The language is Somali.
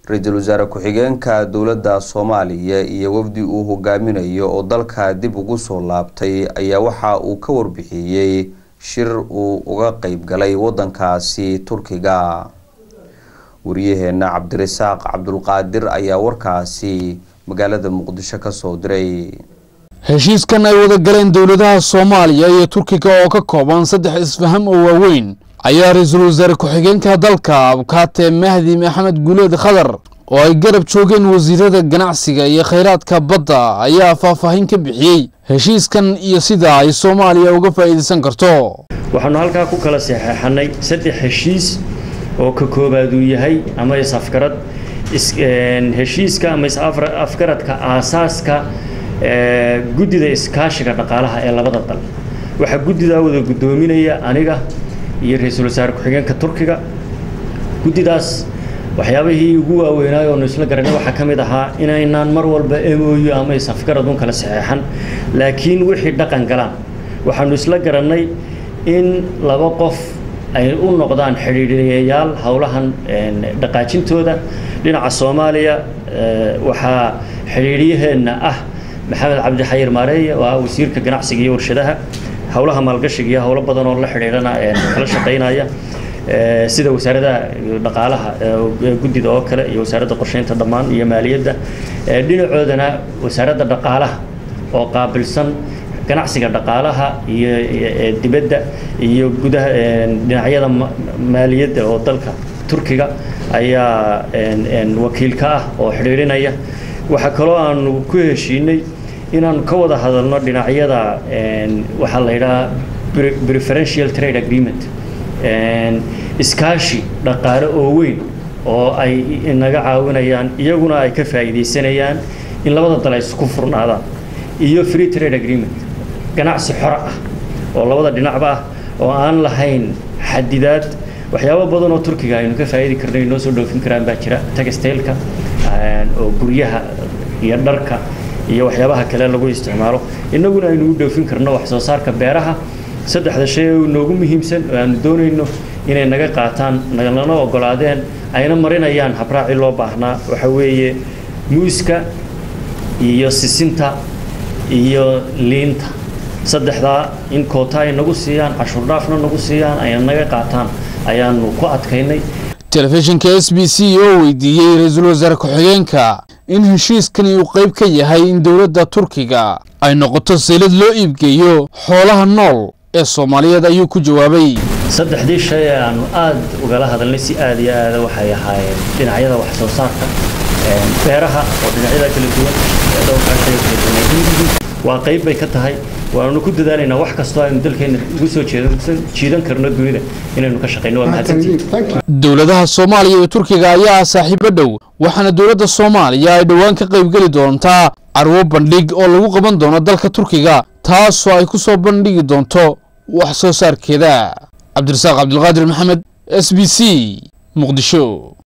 ra-iisul wasaare ku-xigeenka dowladda soomaaliya iyo wafdi uu hogaaminayo oo dalka dib ugu soo laabtay ayaa waxa uu ka warbixiyey shir uu uga qeyb galay wadankaasi turkiga wariyaheena cabdirasaaq cabdulqaadir ayaa warkaasi magaalada muqdisho kasoo diray heshiiskan ay wada galeen dowladaha soomaaliya iyo turkiga oo ka kooban saddex isfaham oo waaweyn ayaa ra-iisul wasaare ku-xigeenka dalka abkaate mahdi maxamed guuleed khadar oo ay garab joogeen wasiirada ganacsiga iyo khayraadka badda ayaa faahfaahin ka bixiyey heshiiskan iyo sida ay soomaaliya uga faa'iidaysan karto waxaanu halkaa ku kala saxeexanay saddex heshiis oo ka koobaad uu yahay ama is-afgarad heshiiska ama is-afgaradka aasaaska guddida iskaashiga dhaqaalaha ee labada dal waxaa guddidaa wada guddoominaya aniga iyo ra-iisul wasaare ku-xigeenka turkiga guddidaas waxyaabihii ugu waaweynaay oonu isla garanay waxaa ka mid ahaa inaynaan mar walba emooyo ama is-afgarad un kala saxeexan laakiin wixii dhaqan galaan waxaanu isla garannay in laba qof ay u noqdaan xidhiidhiyayaal howlahan dhaqaajintooda dhinaca soomaaliya waxaa xidhiidhyaheenna ah maxamed cabdi xayir maareeye oo ah wasiirka ganacsiga iyo warshadaha howlaha maalgashiga iyo howlo badan oo la xidhiidhana kala shaqaynaya sida wasaaradaha dhaqaalaha guddida oo kale iyo wasaaradda qorsheynta dhammaan iyo maaliyadda dhinacoodana wasaaradda dhaqaalaha oo qaabilsan ganacsiga dhaqaalaha iyo dibadda iyo gudaha dhinacyada maaliyadda oo dalka turkiga ayaa wakiil ka ah oo xidhiidhinaya waxaa kaloo aanu ku heshiinay inaanu ka wada hadalno dhinacyada waxaa la yidhahaa preferential trade agreement iskaashi dhaqaale oo weyn oo ay inaga caawinayaan iyaguna ay ka faa'iidaysanayaan in labada dal ay isku furnaadaan iyo free trade agreement ganacsi xora ah oo labada dhinacba ah oo aan lahayn xadidaad waxyaabo badan oo turkiga aynu ka faa'idi karno inoo soo dhoofin karaan baa jira textileka oo guryaha iyo dharka iyo waxyaabaha kale lagu isticmaalo innaguna aynu u dhoofin karno wax soo saarka beeraha saddexda shay oo noogu muhiimsan oo aanu doonayno inay naga qaataan nalana ogolaadeen ayna marinayaan habraaci loo baahnaa waxa weeye muuska iyo sisinta iyo liinta saddexdaa in koota ay nagu siiyaan cashuur dhaafna nagu siiyaan ayna naga qaataan ayaanu ku adkaynay telefishinka s b c oo weydiiyey ra-iisul wasaare ku-xigeenka in heshiiskani uu qayb ka yahay in dowladda turkiga ay noqoto saylad loo iibgeeyo xoolaha nool ee soomaaliyeed ayuu ku jawaabay saddexdii shay ee aanu aada ugala hadalnay si aada iyo aada waxay ahaayeen dhinacyada wax soo saarka beeraha oo dhinacyada kala duwan dhowrkaa shay kala duwan waa qayb bay ka tahay waanu ku dadaalaynaa wax kastoo aynu dalkeena ugu soo jiidan karno dunida inaynu ka shaqayno waa mahadsantihin dowladaha soomaaliya iyo turkiga ayaa ah saaxiibo dhow waxaana dowladda soomaaliya ay dhowaan ka qaybgeli doontaa carwo bandhig oo lagu qaban doono dalka turkiga taasoo ay ku soo bandhigi doonto wax soo saarkeeda cabdirasaaq cabdilqaadir maxamed s b c muqdisho